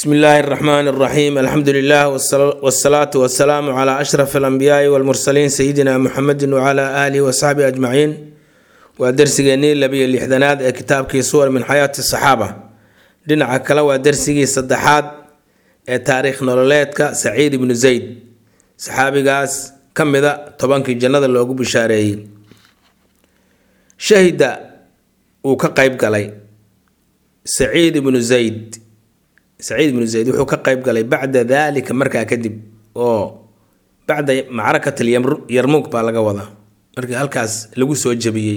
bsmi illaahi اraxmaan اraxiim alxamdu lilah wsalaatu wasalaamu cla ashraf alambiyaai walmursaliin sayidina muxamedi wcla aalihi wasaxbihi ajmaciin waa dersigeenii labiyo lixdanaad ee kitaabkii suwar min xayaati saxaaba dhinaca kale waa dersigii saddexaad ee taariikh nololeedka saciid ibnu zayd saxaabigaas ka mida tobankii jannada loogu bishaareeyey shahida uu ka qeyb galay saciid ibnu zayd saciid ibnu zayd wuxuu ka qeyb galay bacda daalika markaa kadib oo bacda macrakat alyarmuug baa laga wadaa markii halkaas lagu soo jabiyey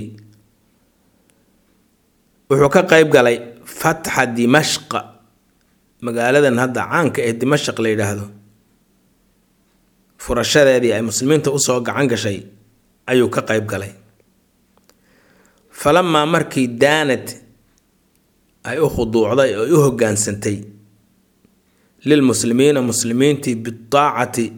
wuxuu ka qeyb galay fatxa dimashqa magaaladan hadda caanka ee dimashaq la yidhaahdo furashadeedii ay muslimiinta usoo gacan gashay ayuu ka qeyb galay falamaa markii daanad ay u khuduucday oo u hogaansantay lilmuslimiina muslimiintii bidaacati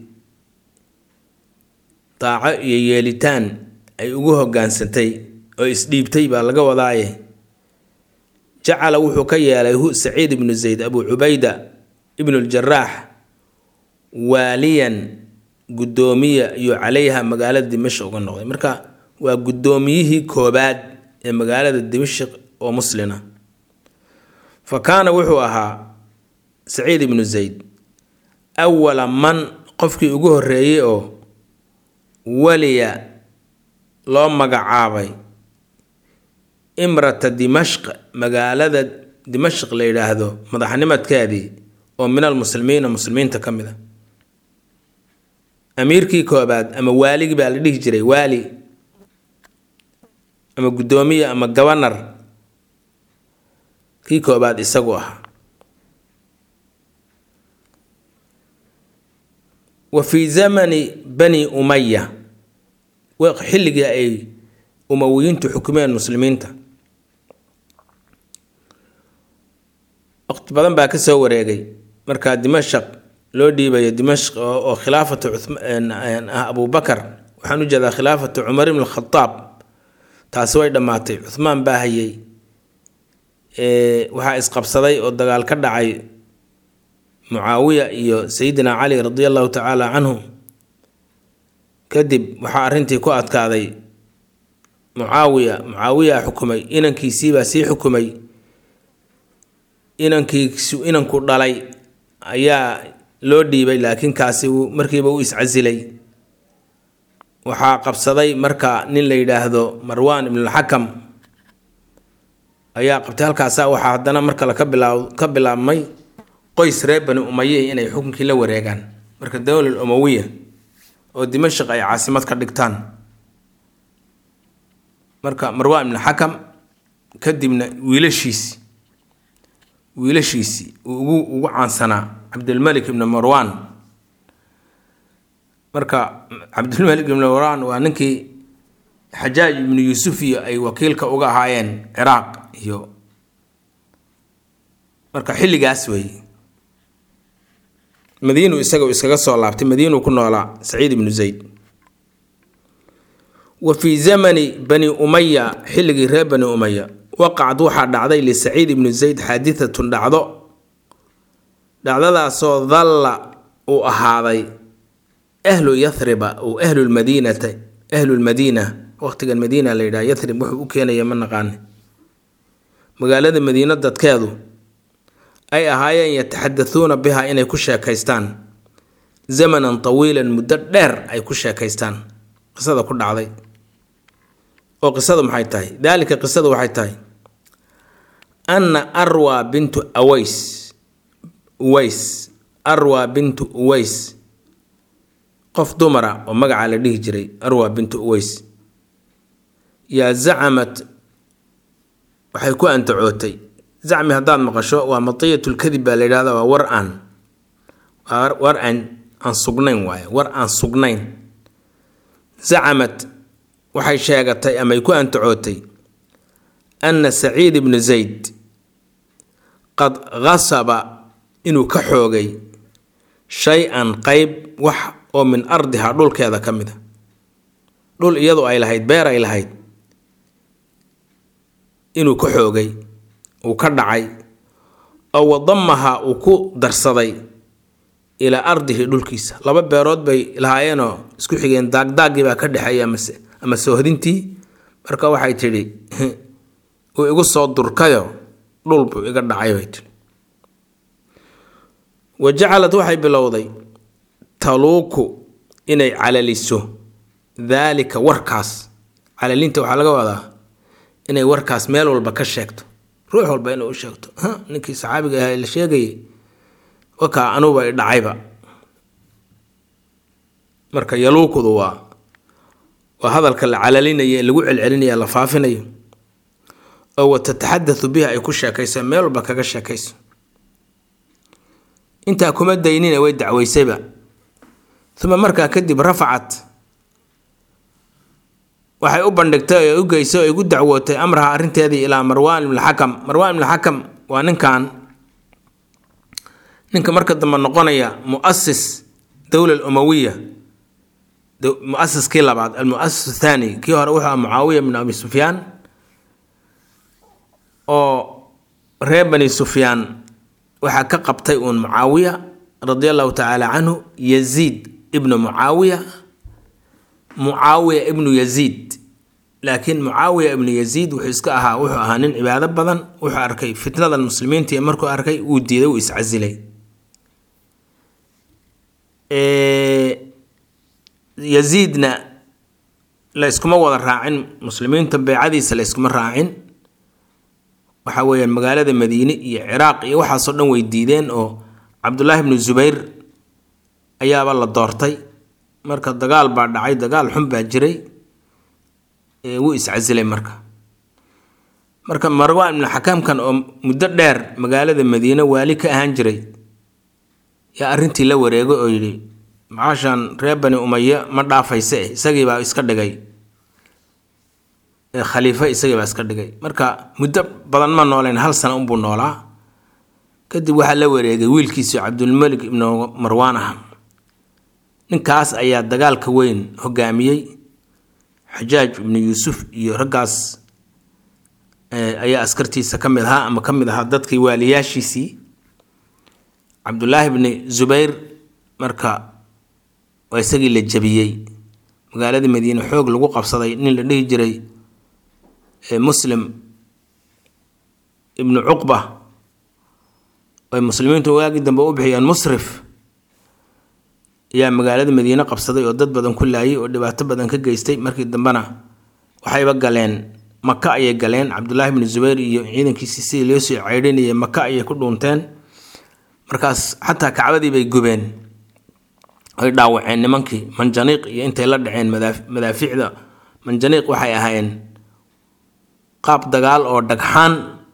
daaco iyo yeelitaan ay ugu hogaansantay oo isdhiibtay baa laga wadaaye jacala wuxuu ka yeelay hu saciid ibnu zayd abu cubayda ibnu ljaraax waaliyan guddoomiya iyo calayha magaalada dimashq uga noqday marka waa guddoomiyihii koobaad ee magaalada dimashq oo muslina fa kaana wuxuu ahaa saciid ibnu zayd awala man qofkii ugu horreeyey oo waliya loo magacaabay imrata dimashq magaalada dimashq la yidhaahdo madaxnimadkeedii oo min almuslimiina muslimiinta ka mid a amiirkii koobaad ama waaligii baa la dhihi jiray waali ama guddoomiye ama gabanar kii koobaad isagu ahaa wa fii zamani bani umaya xilligii ay umawiyiintu xukumeen muslimiinta waqti badan baa ka soo wareegay markaa dimashaq loo dhiibayo dimashq oo khilaafatu abubakar waxaan u jeedaa khilaafatu cumar ibn khadaab taasi way dhammaatay cuhmaan baa hayay waxaa isqabsaday oo dagaal ka dhacay mucaawiya iyo sayidina cali radi allahu tacaala canhu kadib waxaa arrintii ku adkaaday mucaawiya mucaawiya xukumay inankiisiibaa sii xukumay inankiisu inanku dhalay ayaa loo dhiibay laakiin kaasi markiiba u iscasilay waxaa qabsaday marka nin la yidhaahdo marwaan ibnulxakam ayaa qabtay halkaasa waxaa haddana mar kale ka bilaa ka bilaabmay qoys reer bani umaye inay xukunkii la wareegaan marka dowlal umawiya oo dimashaq ay caasimad ka dhigtaan marka marwaan ibnu xakam kadibna wiilashiisi wiilashiisii uu ugu ugu caansanaa cabdilmalik ibnu marwaan marka cabdilmalik ibnu marwaan waa ninkii xajaaj ibnu yuusuf iyo ay wakiilka uga ahaayeen ciraaq iyo marka xilligaas weeye madiinu isaga iskaga soo laabtay madiinuu ku noolaa saciid ibnu zayd wa fii zamani bani umaya xilligii reer bani umaya waqacad waxaa dhacday lisaciid ibnu zayd xaadiatun dhacdo dhacdadaasoo dalla uu ahaaday ahlu yathriba ou ahlulmadiinata ahlulmadiina waqtigan madiina la yidhaha yathrib wuxuu u keenaya ma naqaane magaalada madiino dadkeedu ay ahaayeen yataxadatuuna biha inay ku sheekaystaan zamanan tawiilan muddo dheer ay ku sheekaystaan qisada ku dhacday oo qisadu maxay tahay daalika qisadu waxay tahay anna arwa bintu aways uways arwa bintu uways qof dumara oo magacaa la dhihi jiray arwa bintu uways yaa zacamad waxay ku antacootay zacmi haddaad maqasho waa matiyatulkadib baa la yidhahda waa war aan war aan aan sugnayn waaye war aan sugnayn zacamad waxay sheegatay amay ku antacootay anna saciid ibnu zayd qad qasaba inuu ka xoogay shay-an qeyb wax oo min ardiha dhulkeeda ka mid a dhul iyadu ay lahayd beer ay lahayd inuu ka xoogay uu ka dhacay oo wadamaha uu ku darsaday ilaa ardihi dhulkiisa laba beerood bay lahaayeenoo isku xigeen daagdaaggii baa ka dhexeeya amase ama soohdintii marka waxay tidhi uu igu soo durkayo dhul buu iga dhacay bay tidhi wa jacalad waxay bilowday taluuku inay calaliso daalika warkaas calalinta waxaa laga wadaa inay warkaas meel walba ka sheegto ruux walba inay u sheegto ninkii saxaabiga ahaa la sheegayay wakaa anuba i dhacayba marka yaluukudu waa waa hadalka la calalinaya ee lagu celcelinaya la faafinayo oo wa tataxadatu bihi ay ku sheekayso meel walba kaga sheekayso intaa kuma daynina way dacwaysayba uma markaa kadib rafacat waxay u bandhigtay oo u geysay oo igu dacwootay amraha arrinteedii ilaa marwaan ibnulxakam marwaan ibnulxakam waa ninkan ninka marka dambe noqonaya muasis dowla alumawiya muasiskii labaad almuasis athani kii hore wuxuu aha mucaawiya bn abi sufyaan oo reer bani sufyaan waxaa ka qabtay uun mucaawiya radia allahu tacaala canhu yaziid ibnu mucaawiya mucaawiya ibnu yaziid laakiin mucaawiya ibnu yaziid wuxuu iska ahaa wuxuu ahaa nin cibaado badan wuxuu arkay fitnadan muslimiinta iyo markuu arkay wuu diiday wuu iscasilay yaziidna la yskuma wada raacin muslimiinta beycadiisa la yskuma raacin waxa weeyaan magaalada madiine iyo ciraaq iyo waxaasoo dhan way diideen oo cabdullaahi ibnu zubayr ayaaba la doortay marka dagaal baa dhacay dagaal xun baa jiray wuu iscasilay marka marka marwaan ibnu xakaamkan oo muddo dheer magaalada madiine waali ka ahaan jiray yaa arrintii la wareegay oo yidhi macaashan reer bani umaya ma dhaafayse isagiibaa iska dhigay khaliifo isagiibaa iska dhigay marka muddo badan ma nooleyn hal sano unbuu noolaa kadib waxaa la wareegay wiilkiisu cabdulmalik ibnu marwaan ah ninkaas ayaa dagaalka weyn hogaamiyey xajaaj ibnu yuusuf iyo raggaas ayaa askartiisa ka mid ahaa ama ka mid ahaa dadkii waaliyaashiisii cabdulaahi bni zubayr marka waa isagii la jabiyey magaaladii madiine xoog lagu qabsaday nin la dhihi jiray muslim ibnu cuqba ay muslimiintu waagii dambe u bixiyeen musrif ayaa magaalada madiine qabsaday oo dad badan ku laayay oo dhibaato badan ka geystay markii dambena waxayba galeen maka ayay galeen cabdulaahi bni zubayr iyo ciidankiisii sidii loo soo ceydhinayay maka ayay ku dhuunteen markaas xataa kacbadii bay gubeen ay dhaawaceen nimankii manjaniiq iyo intay la dhaceen madaaficda manjaniiq waxay ahaayeen qaab dagaal oo dhagxaan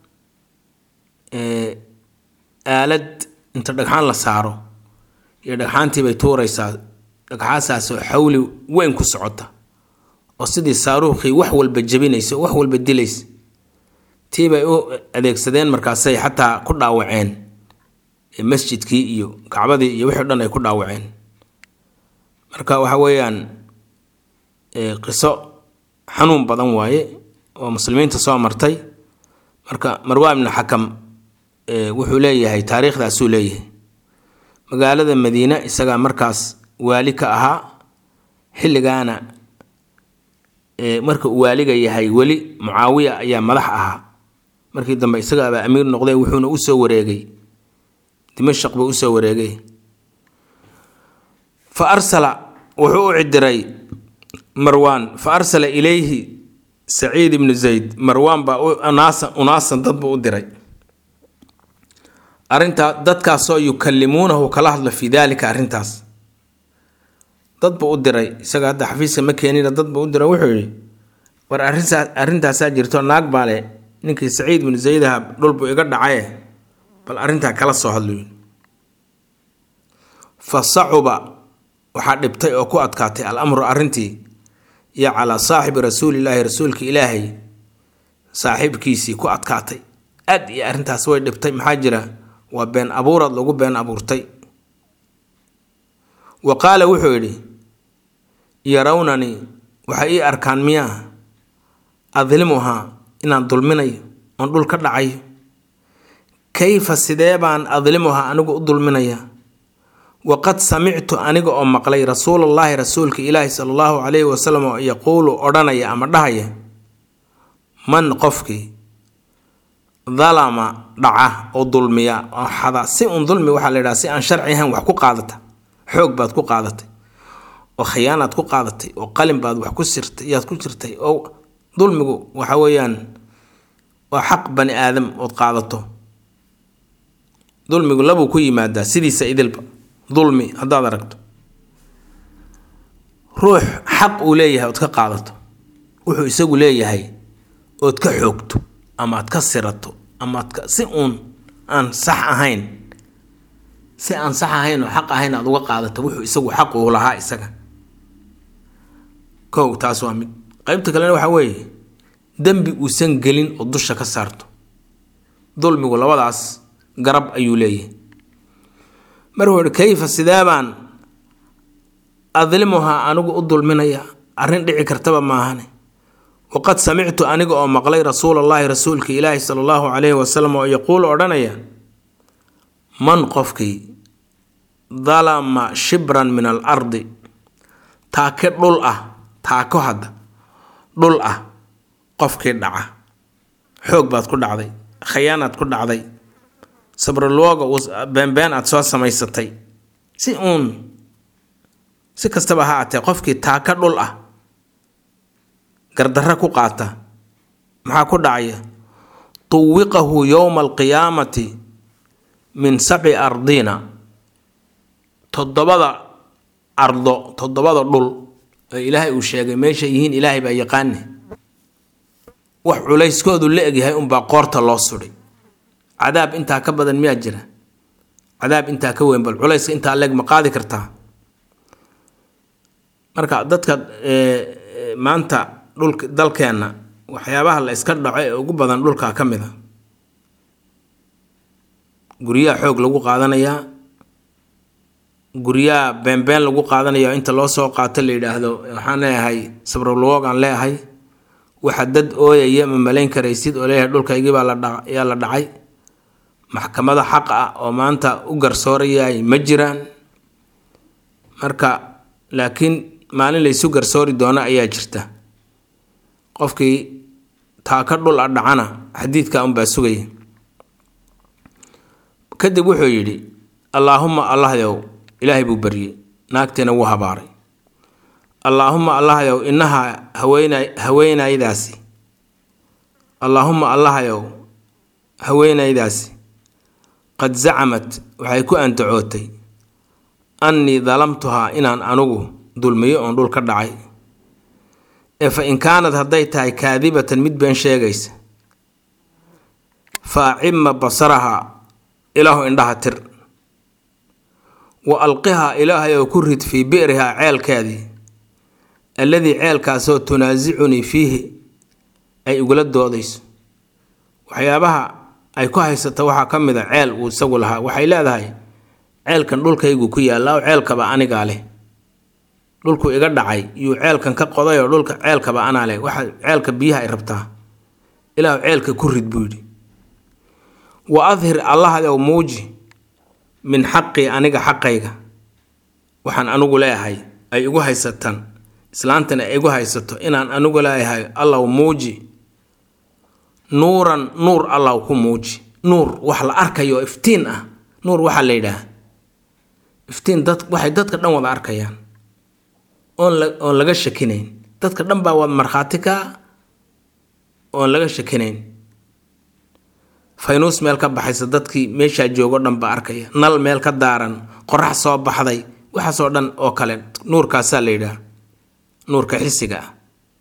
aalad inta dhagxaan la saaro iyo dhagxaantiibay tuuraysaa dhagxaasaasoo xawli weyn ku socota oo sidii saaruukhii wax walba jebinaysa wax walba dilaysa tiibay u adeegsadeen markaasay xataa ku dhaawaceen masjidkii iyo kacbadii iyo wixii dhan ay ku dhaawaceen marka waxa weeyaan qiso xanuun badan waaye oo muslimiinta soo martay marka marwaan ibnu xakam wuxuu leeyahay taariikhdaasuu leeyahay magaalada madiine isagaa markaas waali ka ahaa xilligaana marka uu waaliga yahay weli mucaawiya ayaa madax ahaa markii dambe isagaabaa amiir noqday wuxuuna usoo wareegay dimashaq buu usoo wareegay fa arsala wuxuu u cidiray marwaan fa arsala ilayhi saciid ibnu zayd marwaan baa unaasan unaasan dad buu u diray arrintaa dadkaasoo yukallimuunahu kala hadlo fii daalika arrintaas dad buu u diray isaga hadda xafiiska ma keenina dad buu u diray wuxuu yidhi war arrintaa arrintaasaa jirto naag baa le ninkii saciid ibnu zaydaha dhul buu iga dhacaye bal arrintaa kala soo hadluyin fa sacuba waxaa dhibtay oo ku adkaatay al amru arrintii iyo calaa saaxibi rasuulilaahi rasuulka ilaahay saaxiibkiisii ku adkaatay aad iyo arrintaas way dhibtay maxaa jira waa been abuurad lagu been abuurtay wa qaala wuxuu yidhi yarawnanii waxay ii arkaan miyaa adlimuhaa inaan dulminayo oon dhul ka dhacayo kayfa sidee baan adlimuhaa anigu u dulminayaa waqad samictu aniga oo maqlay rasuulallaahi rasuulka ilaahi sala allahu calayhi wasalam oo yaquulu odhanaya ama dhahaya man qofkii dalama dhaca oo dulmiya oo xada si un dulmi waxaa la yidhaha si aan sharci ahayn wax ku qaadata xoog baad ku qaadatay oo khiyaanaad ku qaadatay oo qalin baad wax ku sirtay yaad ku jirtay oo dulmigu waxa weeyaan waa xaq bani aadam ood qaadato dulmigu labuu ku yimaadaa sidiisa idilba dulmi haddaad aragto ruux xaq uu leeyahay ood ka qaadato wuxuu isagu leeyahay ood ka xoogto ama aad ka sirato ama aad ka si uun aan sax ahayn si aan sax ahayn oo xaq ahayn aad uga qaadato wuxuu isagu xaq uu lahaa isaga kow taas waa mid qeybta kalena waxaa weeye dembi uusan gelin oo dusha ka saarto dulmigu labadaas garab ayuu leeyahay markuu ihi kayfa sidee baan adlimuhaa anigu u dulminayaa arrin dhici kartaba maahane waqad samictu aniga oo maqlay rasuulallaahi rasuulka ilaahi sala allahu calayhi wasalam oo yaquulu odhanaya man qofkii dalama shibran min al ardi taake dhul ah taako hadda dhul ah qofkii dhaca xoog baad ku dhacday khayaanaad ku dhacday sabrolooga beenbeen aad soo samaysatay si uun si kastaba ha atee qofkii taaka dhul ah gardarro ku qaata maxaa ku dhacaya tuwiqahu yowma alqiyaamati min sabci ardina toddobada ardo toddobada dhul oo ilaahay uu sheegay meeshay yihiin ilaahay baa yaqaane wax culayskoodu la egyahay unbaa qoorta loo sudhay cadaab intaa ka badan miyaa jira cadaab intaa ka weyn bal culayska intaa leeg ma qaadi kartaa marka dadka maanta dhulka dalkeenna waxyaabaha la iska dhaco ee ugu badan dhulkaa ka mid a guryaha xoog lagu qaadanayaa guryaha beenbeen lagu qaadanaya inta loo soo qaato la yidhaahdo waxaan leeyahay sabrolwogaan leeyahay waxa dad ooyaya ma malayn karaysid oo leeyahay dhulkaygii baa layaa la dhacay maxkamada xaq ah oo maanta u garsoorayay ma jiraan marka laakiin maalin laysu garsoori doono ayaa jirta qofkii taaka dhul a dhacana xadiidka unbaa sugaya kadib wuxuu yidhi allaahumma allahyow ilaahay buu baryey naagtiina wuu habaaray allaahumma allahyow inaha haweena haweenaydaasi allaahumma allahyow haweenaydaasi qad zacamat waxay ku antacootay annii dalamtuhaa inaan anugu dulmiyo oon dhul ka dhacay ee fa in kaanad hadday tahay kaadibatan mid been sheegaysa fa acima basaraha ilaahu indhaha tir wa alqihaa ilaahay oo ku rid fii bi'rihaa ceelkeedii alladii ceelkaasoo tunaasicunii fiihi ay igula doodayso waxyaabaha ay ku haysata waxaa ka mid a ceel uu isagu lahaa waxay leedahay ceelkan dhulkaygu ku yaalla oo ceelkaba anigaa leh dhulku iga dhacay yuu ceelkan ka qoday oo dhulka ceelkaba anaa leh waxa ceelka biyaha ay rabtaa ilaahu ceelka ku rid buu yidhi wa adhir allahayow muuji min xaqii aniga xaqayga waxaan anigu leeyahay ay igu haysataan islaantan ay igu haysato inaan anigu leeyahay allaw muuji nuuran nuur allaw ku muuji nuur wax la arkayo iftiin ah nuur waxaa la yidhaah iftiin dad waxay dadka dhan wada arkayaan oon la oon laga shakinayn dadka dhan baa wad markhaati ka oon laga shakinayn faynuus meel ka baxaysa dadkii meeshaa joogo dhan baa arkaya nal meel ka daaran qorax soo baxday waxaasoo dhan oo kale nuurkaasaa la yidhaah nuurka xisiga ah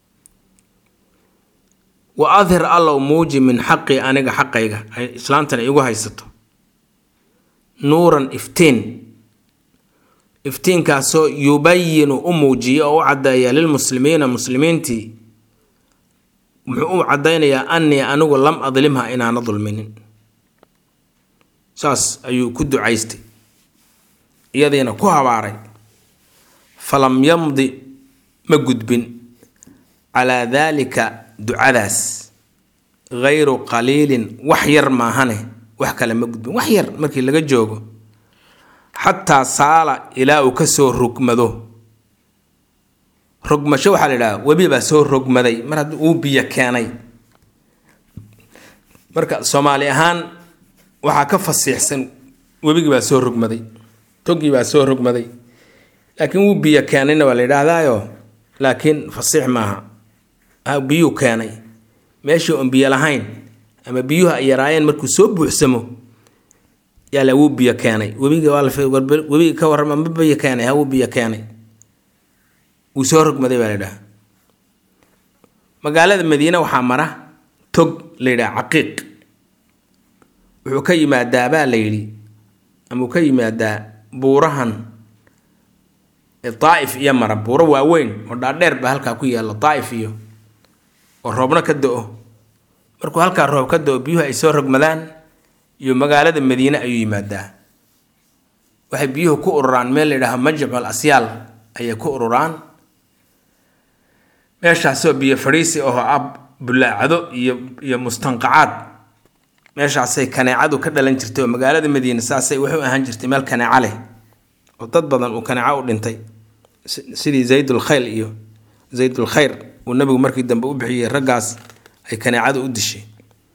wa adhir allow muuji min xaqii aniga xaqayga ay islaantan igu haysato nuuran iftiin iftiinkaasoo yubayinu u muujiya oo u caddeeya lilmuslimiina muslimiintii muxuu u caddaynayaa annii anigu lam adlimha inaana dulminin saas ayuu ku ducaystay iyadiina ku habaaray falam yamdi ma gudbin calaa daalika ducadaas gayru qaliilin wax yar maahane wax kale ma gudbin wax yar markii laga joogo xataa saala ilaa uu ka soo rogmado rogmasho waxaa la yidhaha webi baa soo rogmaday mar haddii uu biyo keenay marka soomaali ahaan waxaa ka fasiixsan webigii baa soo rogmaday togii baa soo rogmaday laakiin wuu biyo keenayna waa la yidhaahdaayo laakiin fasiix maaha biyuu keenay meeshii oon biyo lahayn ama biyuhu ay yaraayeen markuu soo buuxsamo yaala wuu biyo keenay webigi webigi ka warrama ma biyo keenay ha wuu biyo keenay wuu soo rogmaday baa la yidhaha magaalada madiine waxaa mara tog la yidhaha caqiiq wuxuu ka yimaadaa baa la yidhi ama uu ka yimaadaa buurahan daa'if iyo mara buuro waaweyn oo dhaadheer baa halkaa ku yaalla daa'if iyo oo roobna ka do-o markuu halkaa roob ka do-o biyuhu ay soo rogmadaan iyo magaalada madiine ayuu yimaadaa waxay biyuhu ku ururaan meel la yidhaaha majmal asyaal ayay ku ururaan meeshaasoo biyo fadhiisi oo ab bulaacado iyo iyo mustanqacaad meeshaasay kaneecadu ka dhalan jirtay oo magaalada madiine saasay waxu ahaan jirtay meel kaneeco leh oo dad badan uu kaneeco u dhintay sidii zaydul khayl iyo zaydul khayr uu nabigu markii dambe u bixiyey raggaas ay kaneecadu u dishay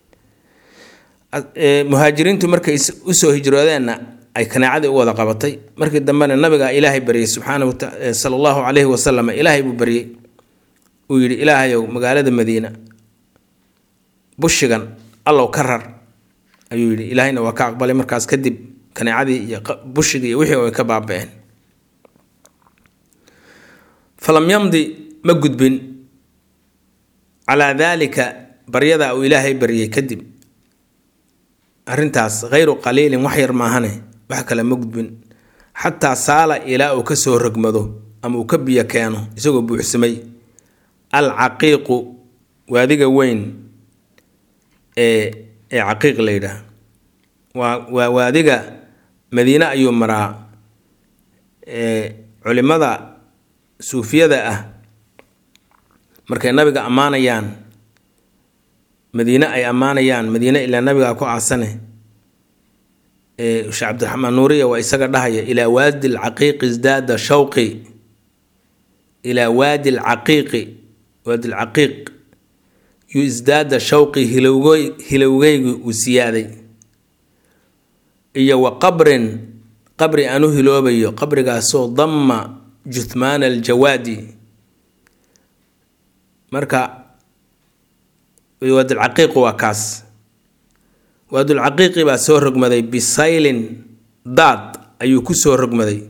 muhaajiriintu markay usoo hijroodeenna ay kaneecadii u wada qabatay markii dambena nabigaa ilaahay baryay subxaana sala allahu calayhi wasalam ilaahay buu baryey uu yidhi ilaahayow magaalada madiina bushigan allow ka rar ayuu yidhi ilaahayna waa ka aqbalay markaas kadib kaneecadii iyo bushigii iyo wixii ay ka baaba-een falam yamdi ma gudbin calaa daalika baryada uu ilaahay baryay kadib arrintaas hayru qaliilin wax yar maahane wax kale ma gudbin xataa saala ilaa uu ka soo rogmado ama uu ka biyo keeno isagoo buuxsamay al caqiiqu waadiga weyn ee ee caqiiq la yidhaah waa waa waadiga madiine ayuu maraa culimada suufiyada ah markay nabiga ammaanayaan madiine ay ammaanayaan madiine ilaa nabigaa ku aasane sheekh cabdiraxmaan nuuriya waa isaga dhahaya ilaa waadi alcaqiiqi isdaada shawqi ilaa waadi alcaqiiqi waadi alcaqiiq yu isdaada shawqi hilowgoy hilowgeygu uu siyaaday iyo wa qabrin qabri aan u hiloobayo qabrigaasoo damma juthmaana aljawaadi marka waadulcaqiiqu waa kaas waadulcaqiiqi baa soo rogmaday bisaylin daad ayuu ku soo rogmaday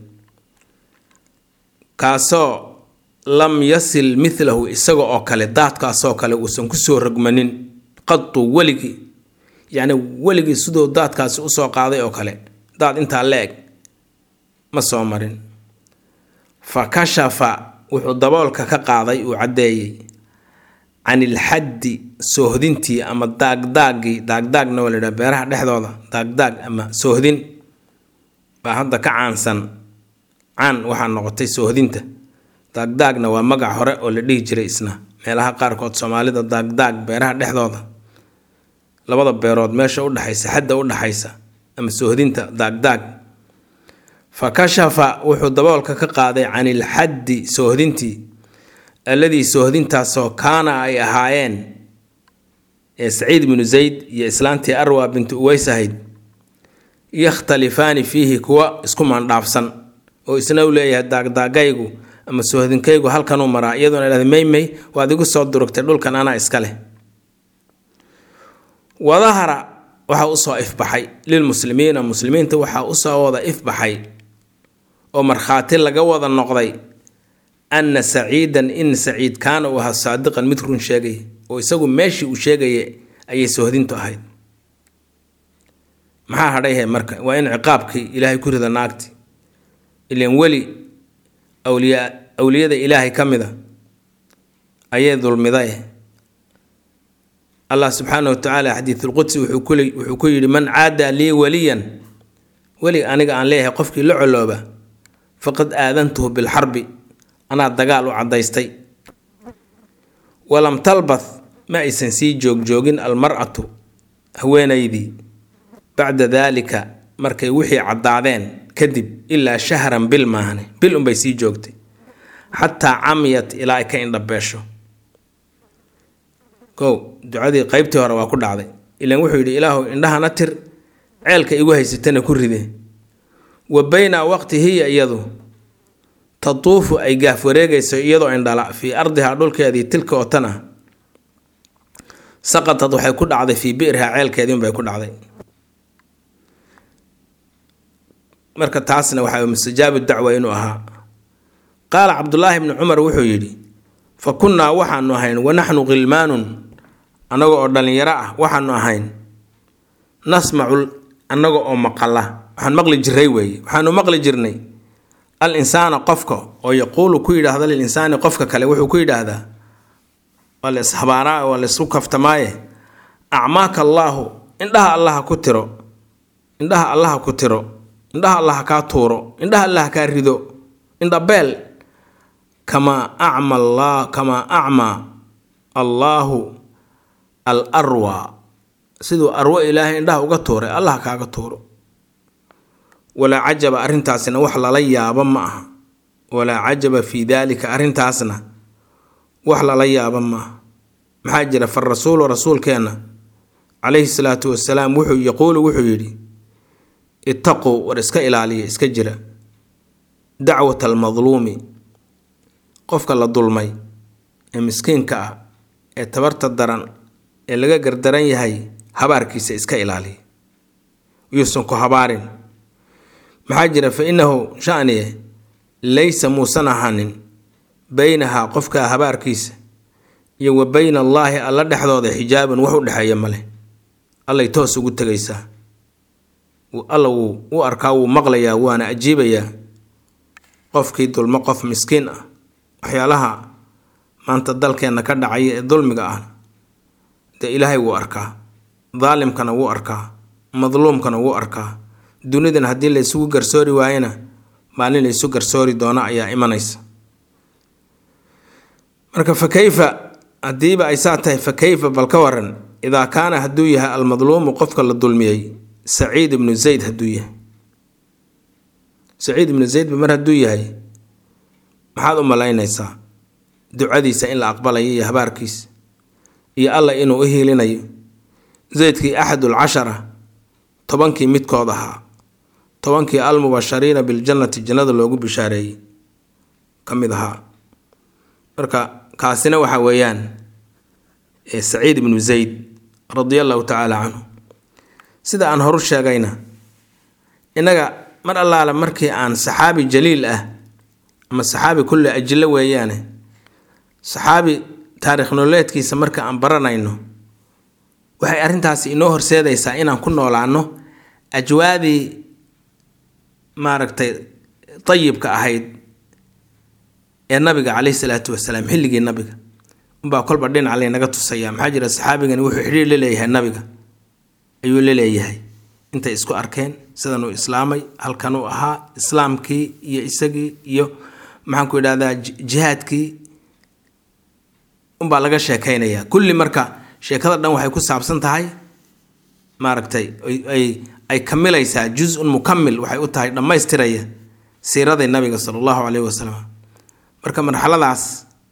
kaasoo lam yasil milahu isaga oo kale daadkaasoo kale uusan kusoo rogmanin qadu weligii yacni weligii siduu daadkaasi usoo qaaday oo kale daad intaa la eg ma soo marin fa kashafa wuxuu daboolka ka qaaday uu caddeeyey can ilxaddi soohdintii ama daagdaaggii daagdaagna waa la yidhaha beeraha dhexdooda daagdaag ama soohdin baa hadda ka caansan caan waxaa noqotay soohdinta daagdaagna waa magac hore oo la dhihi jiray isna meelaha qaarkood soomaalida daagdaag beeraha dhexdooda labada beerood meesha udhexaysa xadda udhexaysa ama soohdinta daagdaag fa kashafa wuxuu daboolka ka qaaday can ilxaddi soohdintii alladii soohdintaasoo kaana ay ahaayeen ee saciid binu zayd iyo islaantii arwa bintu uweys ahayd yakhtalifaani fiihi kuwa isku maandhaafsan oo isna u leeyahay daagdaagaygu ama soohdinkaygu halkanuu maraa iyadoona idhahda maymay waad igu soo durugtay dhulkan anaa iska leh wadahara waxaa usoo ifbaxay lilmuslimiina muslimiinta waxaa usoo wada ifbaxay oo markhaati laga wada noqday anna saciidan in saciid kaana uu ahaa saadiqan mid run sheegay oo isagu meeshii uu sheegaya ayay soohdintu ahayd maxaa hadhayhe marka waa in ciqaabkii ilaahay ku rida naagti ilan weli awliya awliyada ilaahay ka mida ayay dulmiday allah subxaana wa tacaala xadiidulqudsi wuxuu ku yidhi man caada lii waliyan weli aniga aan leeyahay qofkii la colooba faqad aadantuhu bilxarbi anaa dagaal u caddaystay walam talbath ma aysan sii joogjoogin almar'atu haweenaydii bacda daalika markay wixii caddaadeen kadib ilaa shahran bil maahane bil unbay sii joogtay xataa camiyat ilaa ay ka indhabeesho kow ducadii qeybtii hore waa ku dhacday ilaan wuxuu yidhi ilaahu indhahana tir ceelka igu haysatana ku ride wa bayna waqti hiya iyadu tatuufu ay gaaf wareegayso iyadoo indhala fii ardihaa dhulkeedii tilka oo tan ah saqatad waxay ku dhacday fii bi'rihaa ceelkeediinbay ku dhacday marka taasna waxaa mustajaabu dacwa inuu ahaa qaala cabdulaahi bni cumar wuxuu yidhi fa kunnaa waxaanu ahayn wanaxnu khilmaanun annaga oo dhallinyaro ah waxaanu ahayn nasmacu annaga oo maqala waxaan maqli jiray weeye waxaanu maqli jirnay al insaana qofka oo yaquulu ku yidhaahda lil insaani qofka kale wuxuu ku yidhaahdaa waa la ishabaaraa waa la isku kaftamaaye acmaaka allaahu indhaha allaha ku tiro indhaha allaha ku tiro indhaha allaha kaa tuuro indhaha allaha kaa rido indhabeel kamaa acma allah kamaa acmaa allaahu al arwa siduu arwo ilaahay indhaha uga tuuray allah kaaga tuuro walaa cajaba arrintaasna wax lala yaabo ma aha walaa cajaba fii daalika arrintaasna wax lala yaabo ma aha maxaa jira fa rasuulu rasuulkeenna calayhi salaatu wasalaam wuxuu yaquulu wuxuu yidhi ittaquu war iska ilaaliya iska jira dacwat almadluumi qofka la dulmay ee miskiinka ah ee tabarta daran ee laga gardaran yahay habaarkiisa iska ilaaliya yuusan ku habaarin maxaa jira fa innahu shaniye laysa muusan ahanin beynahaa qofka habaarkiisa iyo wa beyna allaahi alla dhexdooda xijaabun wax u dhexeeya male allay toos ugu tegaysaa alla wuu u arkaa wuu maqlayaa waana ajiibayaa qofkii dulmo qof miskiin ah waxyaalaha maanta dalkeenna ka dhacaya ee dulmiga ah dee ilaahay wuu arkaa daalimkana wuu arkaa madluumkana wuu arkaa dunidan haddii la isugu garsoori waayena maalin la isu garsoori doono ayaa imanaysa marka fa kayfa haddiiba ay saa tahay fa kayfa bal ka waran idaa kaana hadduu yahay almadluumu qofka la dulmiyey saciid ibnu zayd hadduu yahay saciid ibnu zaydba mar hadduu yahay maxaad u malaynaysaa ducadiisa in la aqbalayo iyo habaarkiisa iyo alla inuu u hiilinayo zaydkii axadul cashara tobankii midkood ahaa tobankii almubashariina biljannati jannada loogu bishaareeyey ka mid ahaa marka kaasina waxa weeyaan saciid ibnu zayd radia allahu tacaala canhu sida aan horu sheegayna innaga mar allaale markii aan saxaabi jaliil ah ama saxaabi kulle ajilo weeyaane saxaabi taarikh nololeedkiisa marka aan baranayno waxay arrintaasi inoo horseedaysaa inaan ku noolaano ajwaadii maaragtay dayibka ahayd ee nabiga caleyhi salaatu wasalaam xilligii nabiga unbaa kolba dhinac laynaga tusaya maxaa jira saxaabigani wuxuu xidhiir la leeyahay nabiga ayuu la leeyahay intay isku arkeen sidan uu islaamay halkan uu ahaa islaamkii iyo isagii iyo maxaanku idhahdaa jihaadkii unbaa laga sheekaynayaa kulli marka sheekada dhan waxay ku saabsan tahay maaragtay ay ay kamilaysaa juz-un mukamil waxay u tahay dhammaystiraya siiraday nabiga sala allahu caleyhi wasalam marka marxaladaas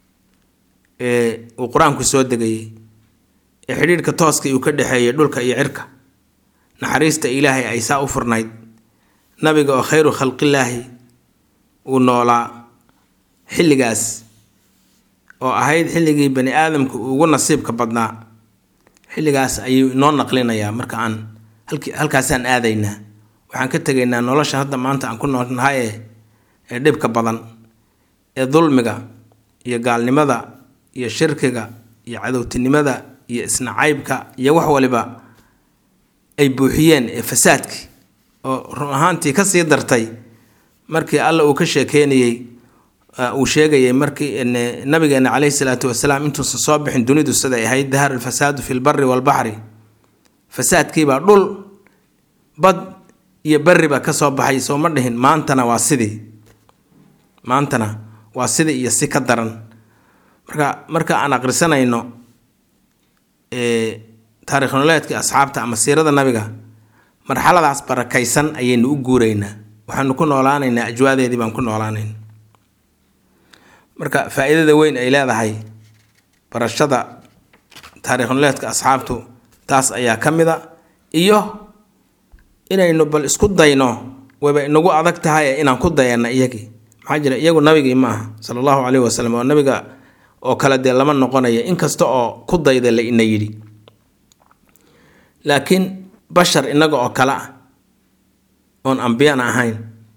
ee uu qur-aanku soo degayey ee xidhiirhka tooska uu ka dhexeeyay dhulka iyo cirka naxariista ilaahay ay saa u furnayd nabiga oo khayru khalqillaahi uu noolaa xilligaas oo ahayd xilligii bani aadamka uu ugu nasiibka badnaa xilligaas ayuu inoo naqlinayaa marka aan halkaasaan aadaynaa waxaan ka tegaynaa nolosha hadda maanta aan ku noolnahay ee ee dhibka badan ee dulmiga iyo gaalnimada iyo shirkiga iyo cadowtinimada iyo isnacaybka iyo wax waliba ay buuxiyeen ee fasaadkii oo run ahaantii kasii dartay markii alla uu ka sheekeynayey uu sheegayay markii nabigeena caleyhi salaatu wasalaam intuusan soo bixin dunidu siday ahayd dahar alfasaadu fi lbari walbaxri fasaadkiibaa dhul bad iyo beriba ka soo baxay soo ma dhihin maantana waa sidii maantana waa sidii iyo si ka daran marka marka aan aqrisanayno taarikh nololeedkii asxaabta ama siirada nabiga marxaladaas barakaysan ayaynu u guuraynaa waxaanu ku noolaanaynaa ajwaadeedii baan ku noolaanayna marka faa-iidada weyn ay leedahay barashada taariikhunoleedka asxaabtu taas ayaa ka mid a iyo inaynu bal isku dayno wayba inagu adag tahay inaan ku dayana iyagii maxaa jira iyagu nabigii ma aha sala allahu caleyhi wasalam oo nabiga oo kale dee lama noqonayo inkasta oo ku dayda la ina yidhi laakiin bashar innaga oo kale ah oon ambiyana ahayn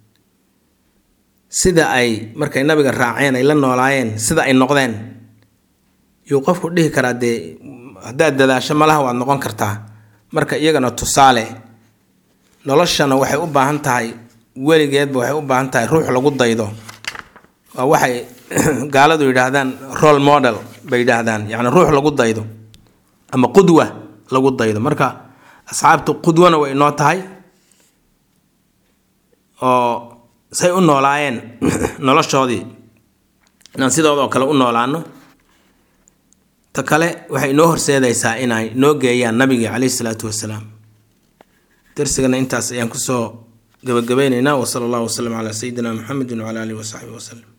sida ay markay nabiga raaceen ay la noolaayeen sida ay noqdeen yuu qofku dhihi karaa dee haddaad dadaasho malaha waad noqon kartaa marka iyagana tusaale noloshana waxay u baahan tahay weligeedba waxay u baahan tahay ruux lagu daydo waa waxay gaaladu yidhaahdaan role model bay yidhaahdaan yacni ruux lagu daydo ama qudwa lagu daydo marka asxaabtu qudwana way inoo tahay oo say u noolaayeen noloshoodii inaan sidooda oo kale u noolaano ta kale waxay inoo horseedaysaa inay noo geeyaan nabigii caleyhi salaatu wasalaam darsigana intaas ayaan kusoo gabagabaynaynaa wasala allahu wasalam calaa sayidina muxamedin wacala alihi wasaxbihi wasalam